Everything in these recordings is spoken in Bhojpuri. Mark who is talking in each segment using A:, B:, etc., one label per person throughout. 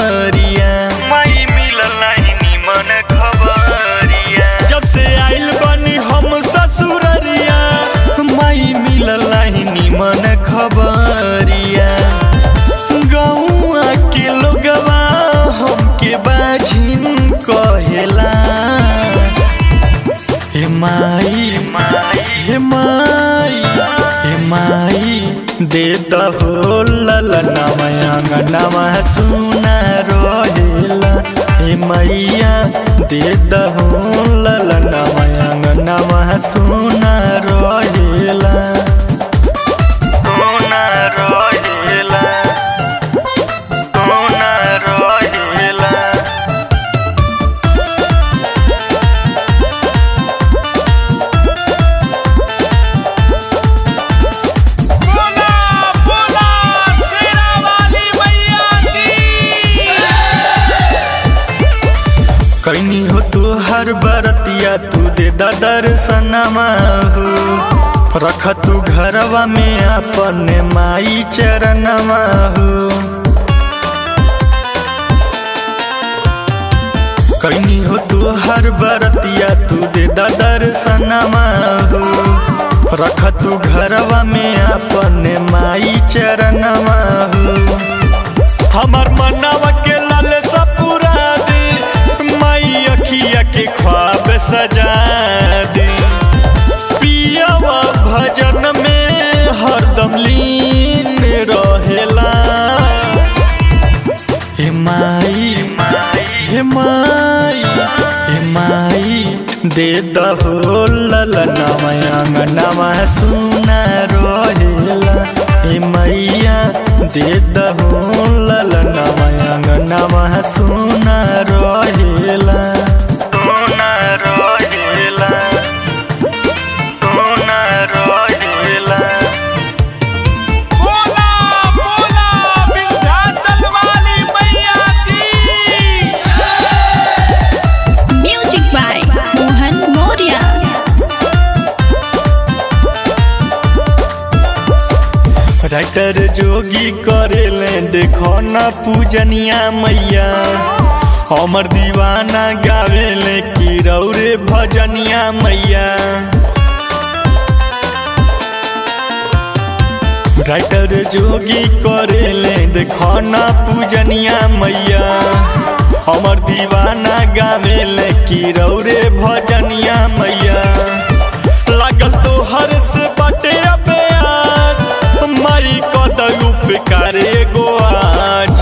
A: खबरिया
B: माई मिलल नाही निमन खबरिया
A: जब से आइल बनी हम ससुररिया माई मिलल नाही निमन खबरिया गौआ के लोगवा हमके बाझिन कहेला हे माई हे माई हे माई दे दहो ललनवा अंगनवा सुना रहेला हे मैया दे दहो ललनवा अंगनवा सुना रहेला
B: सोना रहेला सोना रहेला
C: बोला बोला शेरा वाली मैया की
A: कैनी हो तू हर बरतिया तू दे दर्शनमा हो रख तू घरवा में अपन माई चरणमा हो कैनी हो तू हर बरतिया तू दे दर्शनमा हो रख तू घरवा में अपन माई चरणमा हो हमर मनवा के लाल सपुरा दे माई अखिया के ख्वाब सजा दे पियवा भजन में हरदम लीन रहेला हे माई हे माई हे माई दे दहो ललनवा अंगनवा सुना रहेला हे मैया दे दहो ललनवा अंगनवा सुना रहेला
B: सोना रहेला सोना रहेला
C: बोला बोला विंध्याचल वाली मैया की
D: Music by Mohan Moria.
A: Writer Jogi करेले देखो ना पूजनिया मैया हमर दीवाना गावेले की रौरे भजनिया मैया राइटर जोगी करेले देखो ना पूजनिया मैया हमर दीवाना गावेले की रौरे भजनिया मैया लागल तो हर से बटे अबेयार माई कदू पे करे गो आज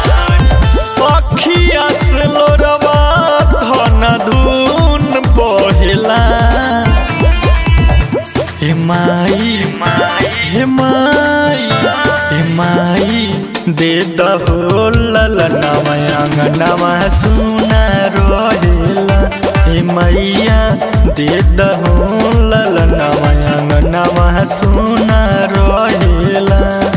A: अखिया से लोरवा धन धुन बहेला हे माई हे माई हे माई दे दहो ललनवा अंगनवा सुना रहेला हे मैया दे दहो ललनवा अंगनवा सुना रहेला